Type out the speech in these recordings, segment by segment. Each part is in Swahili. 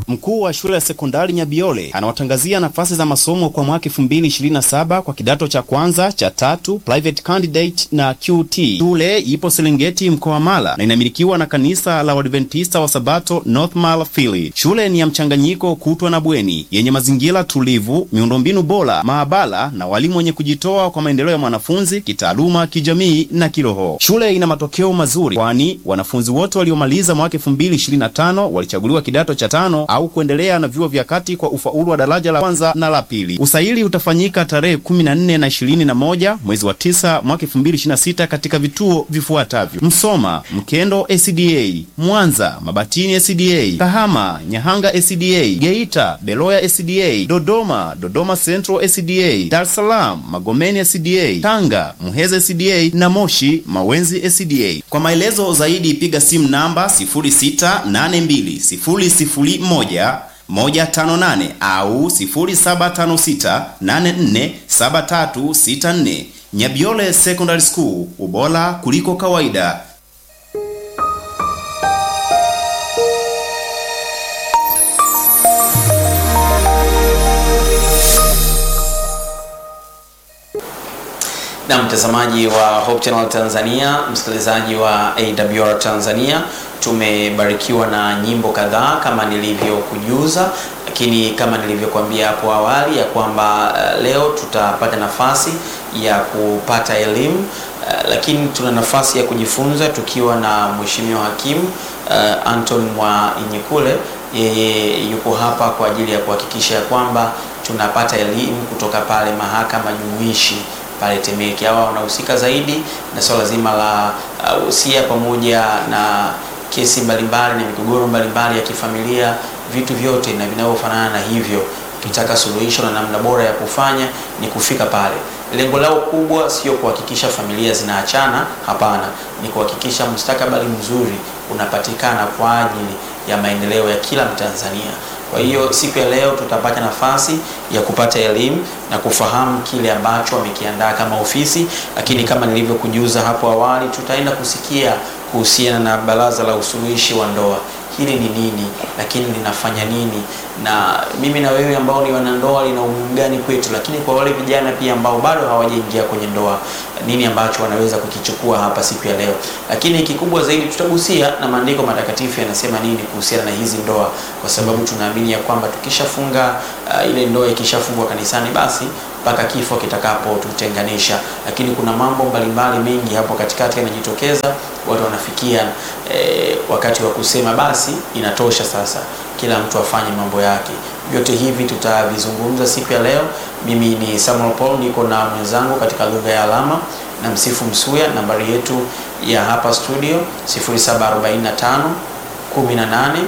Mkuu wa shule ya sekondari Nyabiole anawatangazia nafasi za masomo kwa mwaka 2027 kwa kidato cha kwanza cha tatu, private candidate na QT. Shule ipo Serengeti mkoa wa Mara na inamilikiwa na kanisa la Waadventista wa Sabato North Mara Fili. Shule ni ya mchanganyiko kutwa na bweni yenye mazingira tulivu, miundombinu bora, maabara na walimu wenye kujitoa kwa maendeleo ya mwanafunzi kitaaluma, kijamii na kiroho. Shule ina matokeo mazuri, kwani wanafunzi wote waliomaliza mwaka 2025 walichaguliwa kidato cha tano au kuendelea na vyuo vya kati kwa ufaulu wa daraja la kwanza na la pili. Usaili utafanyika tarehe 14 na 21 mwezi wa 9 mwaka 2026 katika vituo vifuatavyo: Msoma, Mkendo SDA, Mwanza, Mabatini SDA, Kahama, Nyahanga SDA, Geita, Beloya SDA, Dodoma, Dodoma Central SDA, Dar es Salaam, Magomeni SDA, Tanga, Muheza SDA na Moshi, Mawenzi SDA. Kwa maelezo zaidi piga simu namba 06820001 158 au 0756847364. Nyabiole Secondary School, ubora kuliko kawaida. Na mtazamaji wa Hope Channel Tanzania, msikilizaji wa AWR Tanzania, tumebarikiwa na nyimbo kadhaa kama nilivyokujuza, lakini kama nilivyokuambia hapo awali ya kwamba uh, leo tutapata nafasi ya kupata elimu uh, lakini tuna nafasi ya kujifunza tukiwa na Mheshimiwa Hakimu uh, Anton Mwayinyekule. Yeye yuko hapa kwa ajili ya kuhakikisha ya kwamba tunapata elimu kutoka pale mahakama jumuishi pale Temeke. Hawa wanahusika zaidi na swala zima la usia uh, pamoja na kesi mbalimbali na migogoro mbalimbali ya kifamilia, vitu vyote na vinavyofanana na hivyo. Ukitaka suluhisho na namna bora ya kufanya ni kufika pale. Lengo lao kubwa sio kuhakikisha familia zinaachana, hapana, ni kuhakikisha mustakabali mzuri unapatikana kwa ajili ya maendeleo ya kila Mtanzania. Kwa hiyo siku ya leo tutapata nafasi ya kupata elimu na kufahamu kile ambacho wamekiandaa kama ofisi, lakini kama nilivyokujuza hapo awali, tutaenda kusikia kuhusiana na baraza la usuluhishi wa ndoa. Hili ni nini, lakini linafanya nini, na mimi na wewe ambao ni wanandoa lina umuhimu gani kwetu, lakini kwa wale vijana pia ambao bado hawajaingia kwenye ndoa, nini ambacho wanaweza kukichukua hapa siku ya leo. Lakini kikubwa zaidi tutagusia na maandiko matakatifu yanasema nini kuhusiana na hizi ndoa, kwa sababu tunaamini ya kwamba tukishafunga uh, ile ndoa ikishafungwa kanisani basi mpaka kifo kitakapotutenganisha. Lakini kuna mambo mbalimbali mengi hapo katikati yanajitokeza, watu wanafikia eh, wakati wa kusema basi inatosha sasa, kila mtu afanye mambo yake. Vyote hivi tutavizungumza siku ya leo. Mimi ni Samuel Paul, niko na mwenzangu katika lugha ya alama na Msifu Msuya. Nambari yetu ya hapa studio 0745 18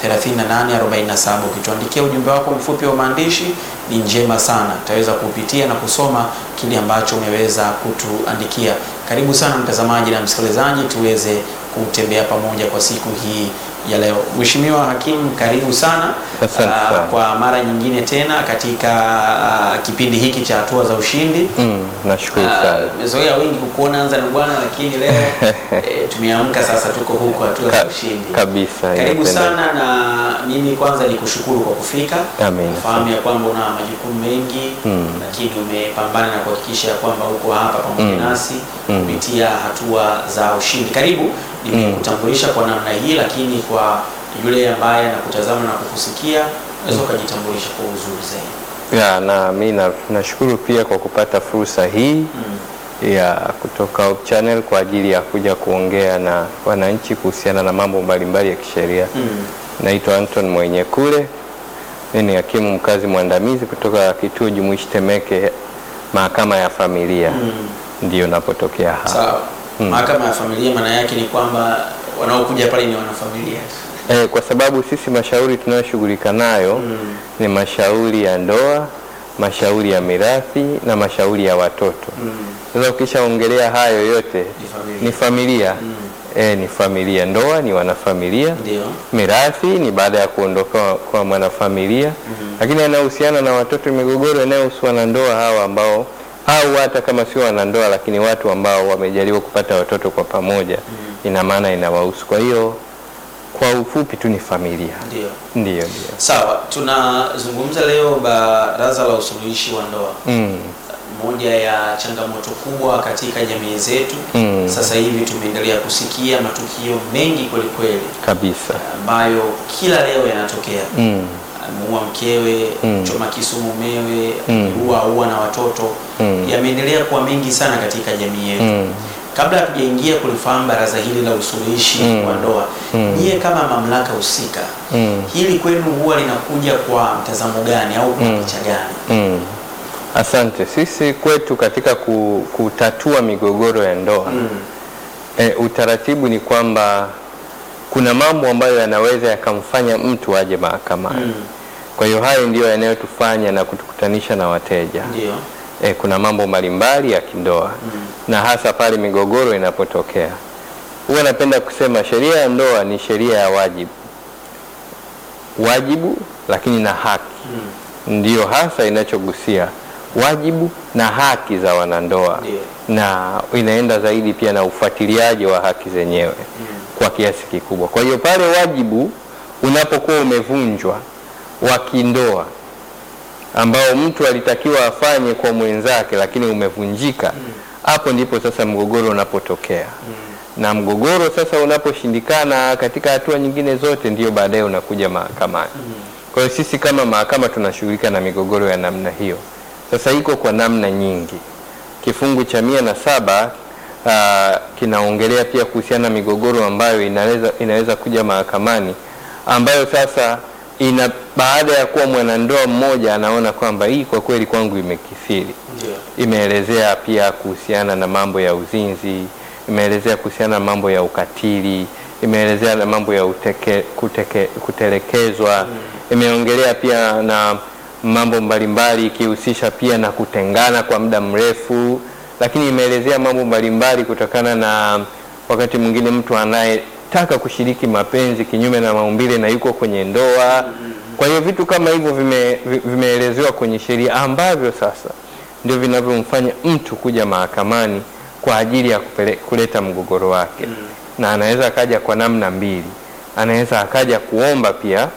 3847. Ukituandikia ujumbe wako mfupi wa maandishi ni njema sana, tutaweza kupitia na kusoma kile ambacho umeweza kutuandikia. Karibu sana mtazamaji na msikilizaji, tuweze kutembea pamoja kwa siku hii ya leo. Mheshimiwa Hakimu, karibu sana. Asante Ah, sana. kwa mara nyingine tena katika ah, kipindi hiki cha hatua za ushindi. Mm, nashukuru Ah, sana. Tumezoea wengi kukuona anza na bwana, lakini leo eh, tumeamka sasa, tuko huko hatua za Ka- ushindi kabisa, Karibu inapendeza. sana, na mimi kwanza nikushukuru kwa kufika. Amen. Fahamu ya kwamba una majukumu mengi Mm. lakini umepambana na kuhakikisha ya kwamba uko hapa pamoja Mm. nasi Mm. kupitia hatua za ushindi. Karibu, nimekutambulisha kwa namna hii, lakini kwa yule ambaye anakutazama na kukusikia unaweza ukajitambulisha kwa uzuri zaidi. Ya, na mi na- nashukuru pia kwa kupata fursa hii Mm. ya kutoka Hope Channel kwa ajili ya kuja kuongea na wananchi kuhusiana na mambo mbalimbali ya kisheria. Mm. Naitwa Anton Mwenyekule, mimi ni hakimu mkazi mwandamizi kutoka kituo jumuishi Temeke, mahakama ya familia, Mm. ndiyo napotokea hapa. Sawa. Mm. Mahakama ya familia maana yake ni kwamba wanaokuja pale ni wanafamilia. Eh, kwa sababu sisi mashauri tunayoshughulika nayo Mm. ni mashauri ya ndoa, mashauri ya mirathi na mashauri ya watoto. Mm. Sasa ukishaongelea hayo yote Ni familia. ni familia Mm. eh, ni familia. Ndoa ni wanafamilia, Ndio. mirathi ni baada ya kuondoka kwa mwanafamilia, Mhm. lakini yanayohusiana na watoto, migogoro inayohusu wanandoa hawa ambao au hata kama sio wanandoa, lakini watu ambao wamejaliwa kupata watoto kwa pamoja, ina maana inawahusu. Kwa hiyo kwa ufupi tu ni familia. Ndio. Ndio, ndio. Sawa, tunazungumza leo baraza la usuluhishi wa ndoa. Mm. Moja ya changamoto kubwa katika jamii zetu Mm. sasa hivi tumeendelea kusikia matukio mengi kweli kweli Kabisa. ambayo kila leo yanatokea. Mm. Ameua mkewe, Mm. choma kisu mumewe, Mm. ameua ua na watoto. Mm. Yameendelea kuwa mengi sana katika jamii yetu. Mm. Kabla hatujaingia kulifahamu baraza hili la usuluhishi Mm. wa ndoa, Mm. nyie kama mamlaka husika, Mm. hili kwenu huwa linakuja kwa mtazamo gani au kwa Mm. picha gani? Mm. Asante. Sisi kwetu katika ku- kutatua migogoro ya ndoa Mm. e, utaratibu ni kwamba kuna mambo ambayo yanaweza yakamfanya mtu aje mahakamani. Mm. Kwa hiyo hayo ndiyo yanayotufanya na kutukutanisha na wateja. Ndio. E, kuna mambo mbalimbali ya kindoa Mm. na hasa pale migogoro inapotokea. Huwa napenda kusema sheria ya ndoa ni sheria ya wajibu, wajibu lakini na haki Mm. ndiyo hasa inachogusia wajibu na haki za wanandoa Ndiyo. na inaenda zaidi pia na ufuatiliaji wa haki zenyewe Mm. kwa kiasi kikubwa. Kwa hiyo pale wajibu unapokuwa umevunjwa wa kindoa ambao mtu alitakiwa afanye kwa mwenzake lakini umevunjika, hapo ndipo sasa mgogoro unapotokea Mm. na mgogoro sasa unaposhindikana katika hatua nyingine zote, ndiyo baadaye unakuja mahakamani. Mm. Kwa hiyo sisi kama mahakama tunashughulika na migogoro ya namna hiyo. Sasa iko kwa namna nyingi. Kifungu cha mia na saba uh, kinaongelea pia kuhusiana na migogoro ambayo inaweza, inaweza kuja mahakamani ambayo sasa ina baada ya kuwa mwanandoa mmoja anaona kwamba hii kwa kweli kwangu imekithiri Ndio. imeelezea pia kuhusiana na mambo ya uzinzi, imeelezea kuhusiana na mambo ya ukatili, imeelezea na mambo ya uteke, kuteke, kutelekezwa, imeongelea pia na mambo mbalimbali ikihusisha pia na kutengana kwa muda mrefu, lakini imeelezea mambo mbalimbali kutokana na wakati mwingine mtu anayetaka kushiriki mapenzi kinyume na maumbile na yuko kwenye ndoa. Kwa hiyo vitu kama hivyo vime, vi- vimeelezewa kwenye sheria ambavyo sasa ndio vinavyomfanya mtu kuja mahakamani kwa ajili ya kupele, kuleta mgogoro wake Mm. na anaweza akaja kwa namna mbili. Anaweza akaja kuomba pia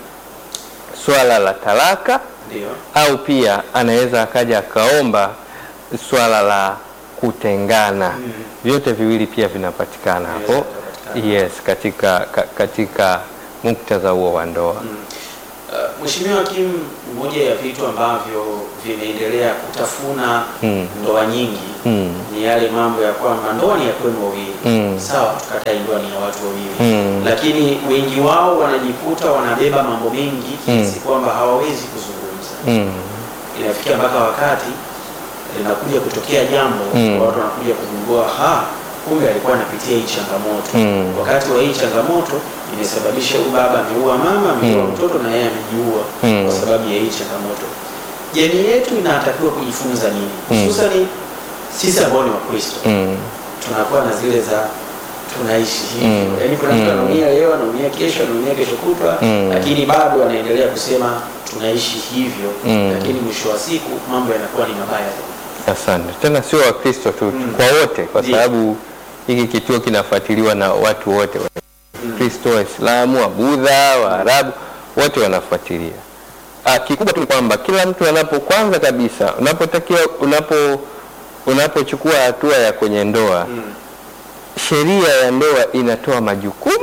swala la talaka Ndio. au pia anaweza akaja akaomba swala la kutengana. Mm. Vyote viwili pia vinapatikana Vinaweza hapo, vikapatikana. yes, katika ka, katika muktadha huo wa ndoa. Mm. Uh, Mheshimiwa Hakimu, moja ya vitu ambavyo vimeendelea kutafuna Mm. ndoa nyingi Mm. ni yale mambo ya kwamba ndoa ni ya kwenu wawili. Mm. Sawa, tukatai ndoa ni ya watu wawili Mm. lakini wengi wao wanajikuta wanabeba mambo mengi kiasi kwamba hawawezi kuzungumza. Mm. Inafikia mpaka wakati linakuja kutokea jambo Mm. watu wanakuja kugundua ha, kumbe alikuwa anapitia hii changamoto Mm. wakati wa hii changamoto imesababisha huyu baba ameua mama ameua Mm. mtoto na yeye amejiua Mm. kwa sababu ya hii changamoto. Jamii yetu inatakiwa kujifunza nini, Mm. hususani sisi ambao ni Wakristo Mm. tunakuwa na zile za tunaishi hivyo Mm. yaani kuna mtu Mm. anaumia leo anaumia kesho anaumia kesho kutwa Mm. lakini bado anaendelea kusema tunaishi hivyo Mm. lakini mwisho wa siku mambo yanakuwa ni mabaya zaidi. Asante. Tena sio Wakristo tu, Mm. kwa wote, kwa Ndiyo. sababu hiki kituo kinafuatiliwa na watu wote, Wakristo, Waislamu, Wabudha, Waarabu, wote wanafuatilia. Ah, kikubwa tu ni kwamba kila mtu anapo, kwanza kabisa, unapotakiwa unapo unapochukua hatua ya kwenye ndoa Mm. sheria ya ndoa inatoa majukumu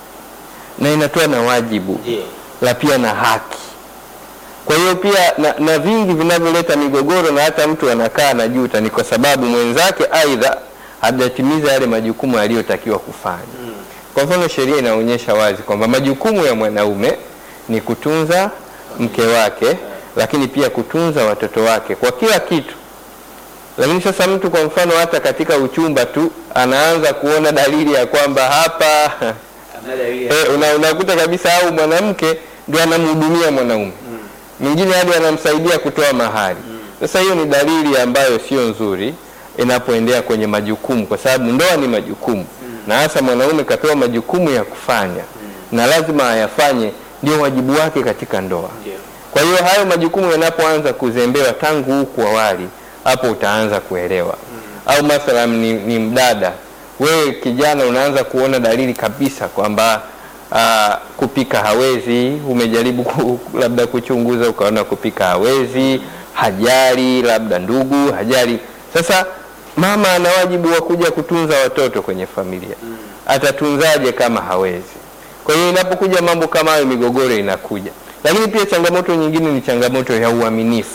na inatoa na wajibu Ndiyo. la pia na haki. Kwa hiyo pia na, na vingi vinavyoleta migogoro na hata mtu anakaa anajuta ni kwa sababu mwenzake aidha hajatimiza yale majukumu aliyotakiwa kufanya. Mm. Kwa mfano, sheria inaonyesha wazi kwamba majukumu ya mwanaume ni kutunza mke wake, lakini pia kutunza watoto wake kwa kila kitu. Lakini sasa mtu kwa mfano, hata katika uchumba tu anaanza kuona dalili ya kwamba hapa Another area. Eh, una, unakuta kabisa au mwanamke ndio anamhudumia mwanaume Mm. mwingine hadi anamsaidia kutoa mahari. Sasa hiyo ni dalili ambayo sio nzuri inapoendea kwenye majukumu, kwa sababu ndoa ni majukumu na hasa mwanaume kapewa majukumu ya kufanya na lazima ayafanye, ndio wajibu wake katika ndoa. Ndiyo. Kwa hiyo hayo majukumu yanapoanza kuzembewa tangu huku awali, hapo utaanza kuelewa. Au mathalan ni, ni mdada, wewe kijana unaanza kuona dalili kabisa kwamba aa, kupika hawezi, umejaribu ku, labda kuchunguza ukaona kupika hawezi, hajali, labda ndugu hajali. Sasa mama ana wajibu wa kuja kutunza watoto kwenye familia. Atatunzaje kama hawezi? Kwa hiyo inapokuja mambo kama hayo, migogoro inakuja. Lakini pia changamoto nyingine ni changamoto ya uaminifu.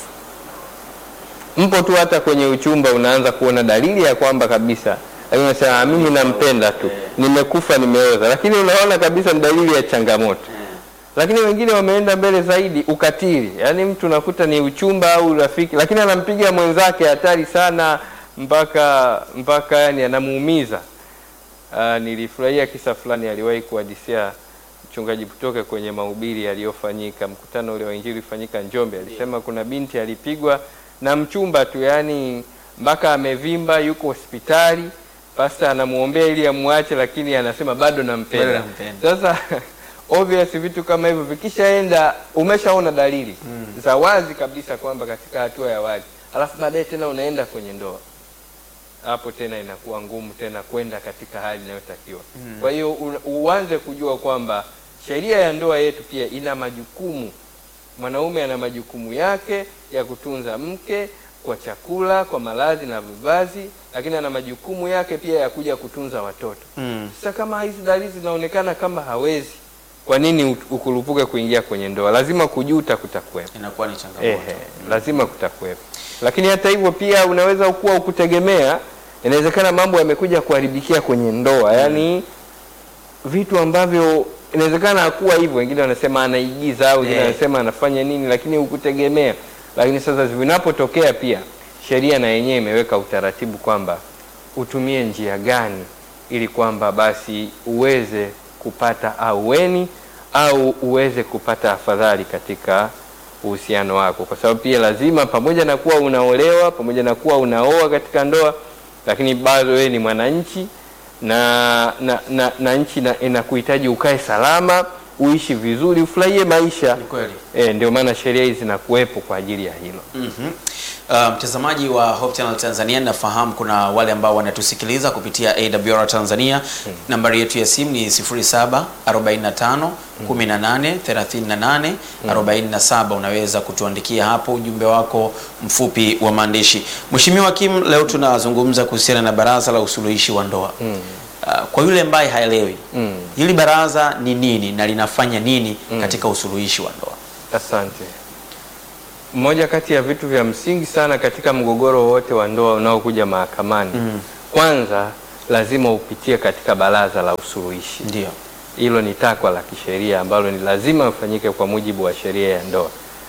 Mpo tu hata kwenye uchumba, unaanza kuona dalili ya kwamba kabisa, lakini unasema "Ah, mimi nampenda tu, nimekufa nimeoza, lakini unaona kabisa ni dalili ya changamoto. Lakini wengine wameenda mbele zaidi, ukatili. Yaani mtu unakuta ni uchumba au rafiki, lakini anampiga mwenzake hatari sana, mpaka mpaka yani anamuumiza. Ah, nilifurahia kisa fulani aliwahi kuhadisia mchungaji Butoke kwenye mahubiri yaliyofanyika mkutano ule wa injili ulifanyika Njombe. Alisema kuna binti alipigwa na mchumba tu, yani mpaka amevimba, yuko hospitali, pasta anamuombea ili amwache, lakini anasema bado Bado nampenda. nampenda. Sasa obvious vitu kama hivyo vikishaenda, umeshaona dalili za wazi kabisa kwamba katika hatua ya wazi, alafu baadaye tena unaenda kwenye ndoa hapo tena inakuwa ngumu tena kwenda katika hali inayotakiwa. Kwa hiyo u- uanze kujua kwamba sheria ya ndoa yetu pia ina majukumu. Mwanaume ana majukumu yake ya kutunza mke kwa chakula, kwa malazi na vivazi, lakini ana majukumu yake pia ya kuja kutunza watoto. Mm. Sasa kama hizi dalili zinaonekana kama hawezi, kwa nini u- ukurupuke kuingia kwenye ndoa? Lazima kujuta kutakuwepo. Inakuwa ni changamoto. Ehe, lazima kutakuwepo. Lakini hata hivyo pia unaweza kuwa ukutegemea, inawezekana mambo yamekuja kuharibikia kwenye ndoa, yaani vitu ambavyo inawezekana hakuwa hivyo, wengine wanasema anaigiza au wengine Eh. wanasema anafanya nini, lakini ukutegemea. Lakini sasa vinapotokea, pia sheria na yenyewe imeweka utaratibu kwamba utumie njia gani ili kwamba basi uweze kupata aueni au uweze kupata afadhali katika uhusiano wako, kwa sababu pia lazima, pamoja na kuwa unaolewa, pamoja na kuwa unaoa katika ndoa, lakini bado wewe ni mwananchi na na, na, na nchi na- inakuhitaji ukae salama, uishi vizuri, ufurahie maisha. Ni kweli. E, ndio maana sheria hizi zinakuwepo kwa ajili ya hilo. Mhm. Uh, mtazamaji wa Hope Channel Tanzania, nafahamu kuna wale ambao wanatusikiliza kupitia AWR Tanzania. Nambari yetu ya simu ni 07 45 18 38 47. Unaweza kutuandikia hapo ujumbe wako mfupi wa maandishi. Mheshimiwa Kim, leo tunazungumza kuhusiana na baraza la usuluhishi wa ndoa. Uh, kwa yule ambaye haelewi Mm. hili baraza ni nini na linafanya nini katika usuluhishi wa ndoa? Asante. Mmoja kati ya vitu vya msingi sana katika mgogoro wote wa ndoa unaokuja mahakamani, kwanza lazima upitie katika baraza la usuluhishi. Ndio. Hilo ni takwa la kisheria ambalo ni lazima ufanyike kwa mujibu wa sheria ya ndoa,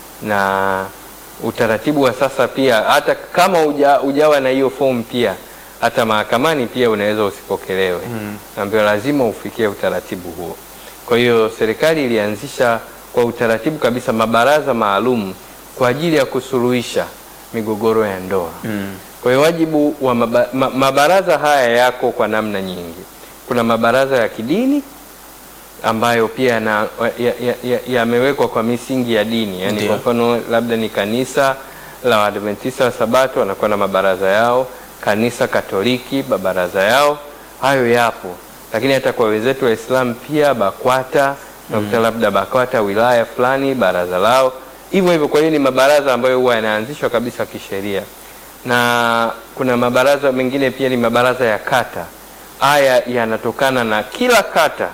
na utaratibu wa sasa pia, hata kama uja, ujawa na hiyo fomu pia, hata mahakamani pia unaweza usipokelewe mm. Ambayo lazima ufikie utaratibu huo. Kwa hiyo serikali ilianzisha kwa utaratibu kabisa mabaraza maalum kwa ajili ya kusuluhisha migogoro ya ndoa Mm. kwa hiyo wajibu wa maba, ma, mabaraza haya yako kwa namna nyingi. Kuna mabaraza ya kidini ambayo pia na- ya- ya- ya- yamewekwa kwa misingi ya dini, yaani Ndio. kwa mfano labda ni kanisa la Waadventista wa Sabato wanakuwa na mabaraza yao, kanisa Katoliki mabaraza yao, hayo yapo. Lakini hata kwa wenzetu Waislamu pia BAKWATA nakuta labda BAKWATA wilaya fulani baraza lao hivyo hivyo. Kwa hiyo ni mabaraza ambayo huwa yanaanzishwa kabisa kisheria na kuna mabaraza mengine pia ni mabaraza ya kata. Haya yanatokana na kila kata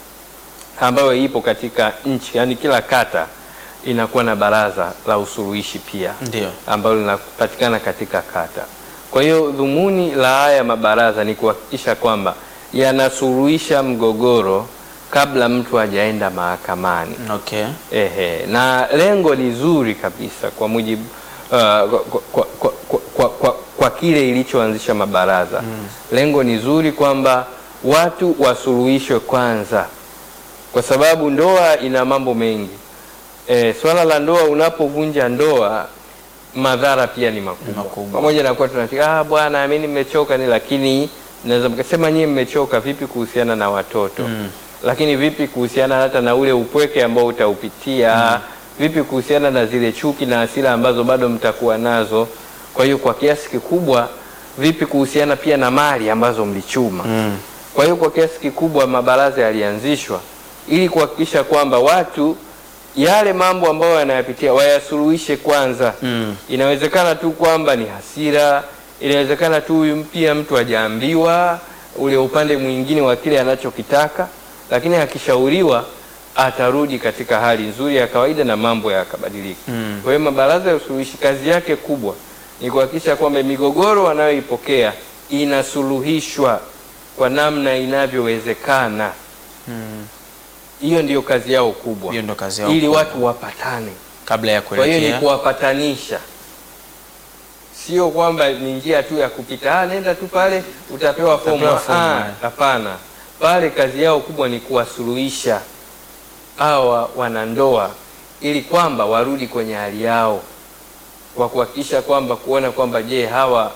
ambayo ipo katika nchi, yaani kila kata inakuwa na baraza la usuluhishi pia Ndio. ambalo linapatikana katika kata. Kwa hiyo dhumuni la haya mabaraza ni kuhakikisha kwamba yanasuluhisha mgogoro kabla mtu hajaenda mahakamani. Okay. Ehe, na lengo ni zuri kabisa kwa mujibu uh, kwa, kwa, kwa, kwa, kwa, kwa, kwa kile ilichoanzisha mabaraza lengo ni zuri kwamba watu wasuluhishwe kwanza, kwa sababu ndoa ina mambo mengi. E, swala la ndoa, unapovunja ndoa madhara pia ni makubwa, Makubwa. pamoja na kuwa tunafika ah, bwana mimi nimechoka ni, lakini naweza mkasema nyie mmechoka vipi kuhusiana na watoto Mm. lakini vipi kuhusiana hata na ule upweke ambao utaupitia vipi kuhusiana na zile chuki na hasira ambazo bado mtakuwa nazo kwa hiyo kwa kiasi kikubwa vipi kuhusiana pia na mali ambazo mlichuma Mm. kwa hiyo kwa kiasi kikubwa mabaraza yalianzishwa ili kuhakikisha kwamba watu yale mambo ambayo wanayapitia wayasuluhishe kwanza. Mm. Inawezekana tu kwamba ni hasira, inawezekana tu huyu pia mtu hajaambiwa ule upande mwingine wa kile anachokitaka, lakini akishauriwa atarudi katika hali nzuri ya kawaida na mambo yakabadilika. Mm. Kwa hiyo mabaraza ya usuluhishi kazi yake kubwa ni kuhakikisha kwamba migogoro wanayoipokea inasuluhishwa kwa namna inavyowezekana. Hiyo ndiyo kazi yao kubwa, Hiyo ndo kazi yao ili kubwa. watu wapatane. kabla ya Kwa hiyo ni kuelekea kuwapatanisha, sio kwamba ni njia tu ya kupita, ah, nenda tu pale utapewa fomu. Utapewa fomu, Ah, eh. Hapana, pale kazi yao kubwa ni kuwasuluhisha hawa wanandoa ili kwamba warudi kwenye hali yao, kwa kuhakikisha kwamba kuona kwamba je, hawa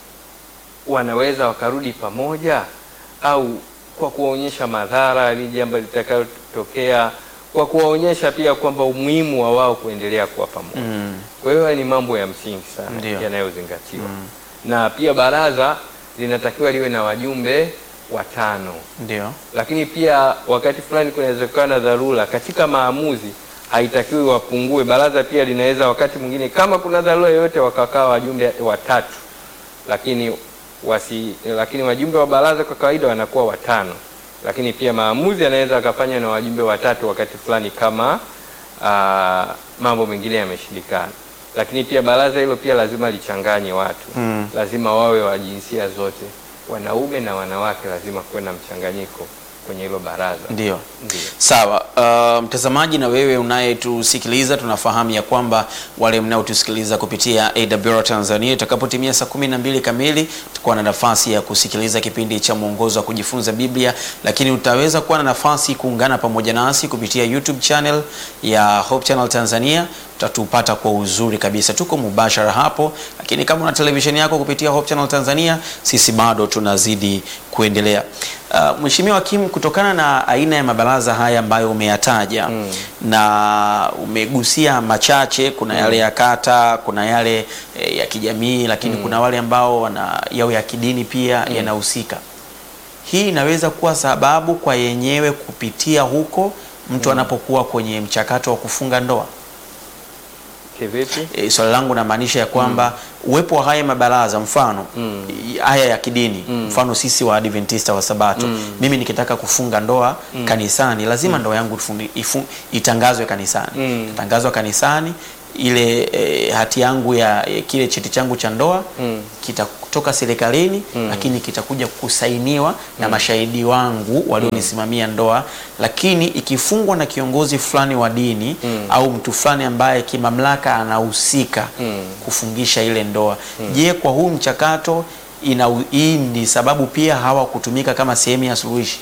wanaweza wakarudi pamoja au kwa kuwaonyesha madhara ni jambo litakayotokea, kwa kuwaonyesha pia kwamba umuhimu wa wao kuendelea kuwa pamoja. Mm. Kwa hiyo haya ni mambo ya msingi sana Ndio. yanayozingatiwa, na pia baraza linatakiwa liwe na wajumbe watano Ndio. lakini pia wakati fulani kunawezekana dharura katika maamuzi haitakiwi wapungue. Baraza pia linaweza wakati mwingine, kama kuna dharura yoyote, wakakaa wajumbe watatu, lakini wasi, lakini wajumbe wa baraza kwa kawaida wanakuwa watano, lakini pia maamuzi yanaweza akafanywa na wajumbe watatu wakati fulani kama aa, mambo mengine yameshindikana. Lakini pia baraza hilo pia lazima lichanganye watu Mm. lazima wawe wa jinsia zote, wanaume na wanawake, lazima kuwe na mchanganyiko kwenye hilo baraza. Ndio. Ndio. Sawa. Uh, mtazamaji na wewe unayetusikiliza, tunafahamu ya kwamba wale mnaotusikiliza kupitia AWR Tanzania, itakapotimia saa kumi na mbili kamili tutakuwa na nafasi ya kusikiliza kipindi cha mwongozo wa kujifunza Biblia, lakini utaweza kuwa na nafasi kuungana pamoja nasi kupitia YouTube channel ya Hope Channel Tanzania utatupata kwa uzuri kabisa, tuko mubashara hapo. Lakini kama una televisheni yako kupitia Hope Channel Tanzania, sisi bado tunazidi kuendelea. Uh, Mheshimiwa Kim, kutokana na aina ya mabaraza haya ambayo umeyataja na umegusia machache, kuna yale ya kata, kuna yale eh, ya kijamii, lakini kuna wale ambao wana yao ya kidini pia yanahusika. Hii inaweza kuwa sababu kwa yenyewe kupitia huko mtu anapokuwa kwenye mchakato wa kufunga ndoa. Kivipi? E, swali langu namaanisha ya kwamba uwepo wa haya mabaraza mfano i- haya ya kidini mfano sisi wa Adventista wa Sabato mimi nikitaka kufunga ndoa kanisani lazima ndoa yangu ifundi- ifu- itangazwe kanisani Mm. itangazwa kanisani ile e, hati yangu ya e, kile cheti changu cha ndoa Mm. kitatoka serikalini lakini kitakuja kusainiwa na mashahidi wangu walionisimamia ndoa, lakini ikifungwa na kiongozi fulani wa dini au mtu fulani ambaye kimamlaka anahusika kufungisha ile ndoa. Je, kwa huu mchakato ina hii ni sababu pia hawa kutumika kama sehemu ya suluhishi?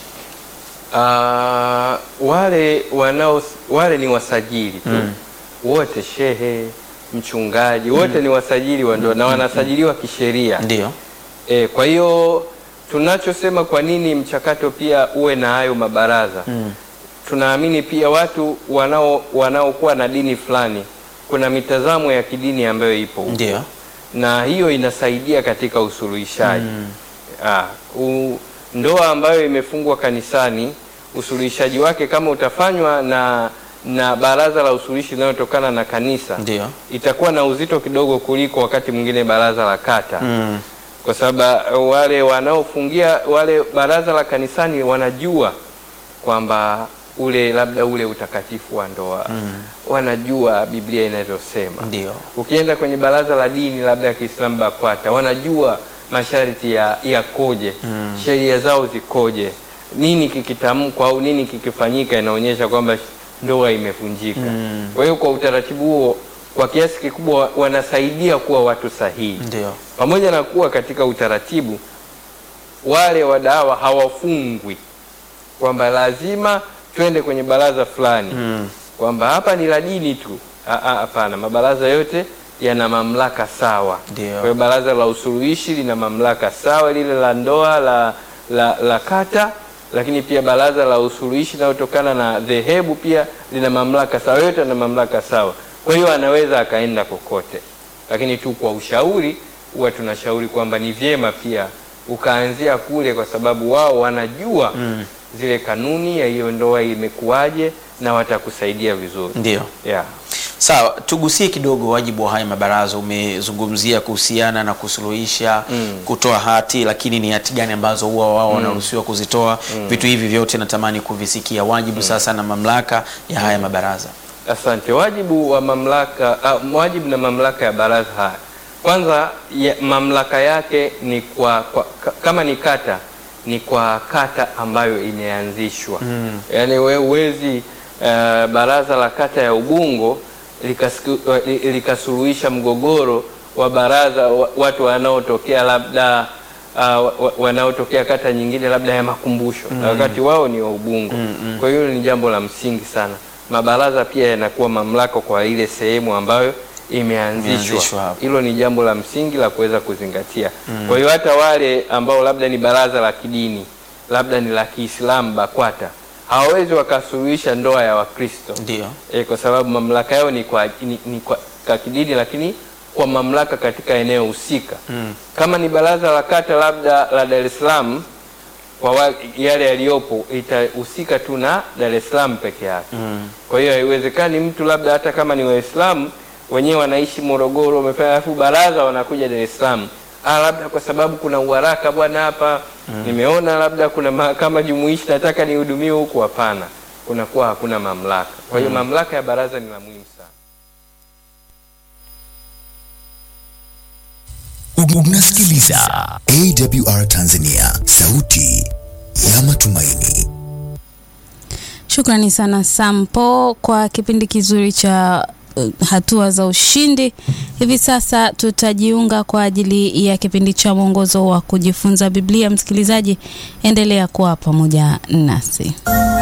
Ah, wale wanao wale ni wasajili tu wote, shehe, mchungaji, wote ni wasajili wa ndoa na wanasajiliwa kisheria. Ndio. E, kwa hiyo tunachosema kwa nini mchakato pia uwe na hayo mabaraza tunaamini pia watu wanao wanaokuwa na dini fulani, kuna mitazamo ya kidini ambayo ipo huko. Ndio. na hiyo inasaidia katika usuluhishaji ah, u, ndoa ambayo imefungwa kanisani, usuluhishaji wake kama utafanywa na na baraza la usuluhishi linalotokana na kanisa Ndio. itakuwa na uzito kidogo kuliko wakati mwingine baraza la kata Mm. kwa sababu wale wanaofungia wale baraza la kanisani wanajua kwamba ule labda ule utakatifu wa ndoa wanajua Biblia inavyosema. Ndio. Ukienda kwenye baraza la dini labda ya Kiislamu BAKWATA wanajua masharti ya yakoje, sheria zao zikoje, nini kikitamkwa au nini kikifanyika inaonyesha kwamba ndoa imevunjika. Kwa hiyo kwa utaratibu huo kwa kiasi kikubwa wanasaidia kuwa watu sahihi Ndio. pamoja na kuwa katika utaratibu wale wadawa hawafungwi kwamba lazima twende kwenye baraza fulani Mm. kwamba hapa ni la dini tu. Ah, ah, Hapana, mabaraza yote yana mamlaka sawa. Ndio. Kwa hiyo baraza la usuluhishi lina mamlaka sawa, lile la ndoa la, la, la kata, lakini pia baraza la usuluhishi linalotokana na dhehebu pia lina mamlaka sawa, yote yana mamlaka sawa. Kwa hiyo anaweza akaenda kokote, lakini tu kwa ushauri, huwa tunashauri kwamba ni vyema pia ukaanzia kule, kwa sababu wao wanajua zile kanuni ya hiyo ndoa imekuwaje, na watakusaidia vizuri Ndio. yeah. Sawa, tugusie kidogo wajibu wa haya mabaraza. Umezungumzia kuhusiana na kusuluhisha, kutoa hati, lakini ni hati gani ambazo huwa wao wanaruhusiwa kuzitoa? Vitu hivi vyote natamani kuvisikia, wajibu sasa na mamlaka ya haya mabaraza. Asante. Wajibu wa mamlaka uh, wajibu na mamlaka ya baraza haya, kwanza ya, mamlaka yake ni kwa, kwa ka- kama ni kata ni kwa kata ambayo imeanzishwa mm. Yaani wewe huwezi uh, baraza la kata ya Ubungo likasiku- uh, li- likasuluhisha mgogoro wa baraza wa, watu wanaotokea labda uh, wa- wa- wanaotokea kata nyingine labda ya Makumbusho na wakati wao ni wa Ubungo. Kwa hiyo ni jambo la msingi sana. Mabaraza pia yanakuwa mamlaka kwa ile sehemu ambayo Imeanzishwa imeanzishwa. hapo. Hilo ni jambo la msingi la kuweza kuzingatia. Kwa hiyo hata wale ambao labda ni baraza la kidini, labda ni la Kiislamu BAKWATA, hawawezi wakasuluhisha ndoa ya Wakristo Ndio. e, kwa sababu mamlaka yao ni kwa, ni, ni kwa, kwa kidini lakini kwa mamlaka katika eneo husika mm. Kama ni baraza la kata labda la Dar es Salaam kwa wa, yale yaliyopo itahusika tu na Dar es Salaam peke yake mm. Kwa hiyo haiwezekani mtu labda hata kama ni Waislamu wenyewe wanaishi Morogoro wamefanya alafu baraza wanakuja Dar es Salaam ah, labda kwa sababu kuna uharaka bwana hapa nimeona labda kuna mahakama jumuishi nataka nihudumiwe huku. Hapana, kunakuwa hakuna mamlaka. Kwa hiyo mamlaka ya baraza ni la muhimu sana. Unasikiliza AWR Tanzania, sauti ya matumaini. Shukrani sana Sampo kwa kipindi kizuri cha uh, hatua za ushindi. Hivi sasa tutajiunga kwa ajili ya kipindi cha mwongozo wa kujifunza Biblia. Msikilizaji, endelea kuwa pamoja nasi.